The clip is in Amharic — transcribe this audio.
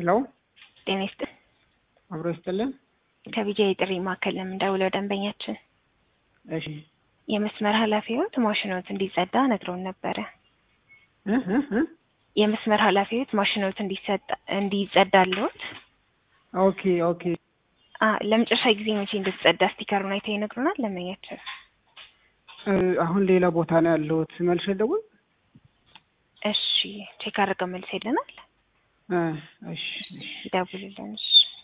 ሄሎ ጤና ይስጥል። አብሮ ይስጥልን። ከቢጃ የጥሪ ማዕከል ለምንደውለው ደንበኛችን እሺ የመስመር ኃላፊዎት ማሽኖት እንዲጸዳ ነግረውን ነበረ። እ እ እ የመስመር ኃላፊዎት ማሽኖት እንዲጸዳ እንዲጸዳልዎት ኦኬ ኦኬ አ ለመጨረሻ ጊዜ መቼ እንደተጸዳ ስቲከሩን አይተው ይነግሩናል። ደንበኛችን እ አሁን ሌላ ቦታ ነው ያለሁት። መልሼ ልደውል? እሺ ቼክ አድርገው መልስ ይለናል። እ እሺ እሺ ይደውልልን። እሺ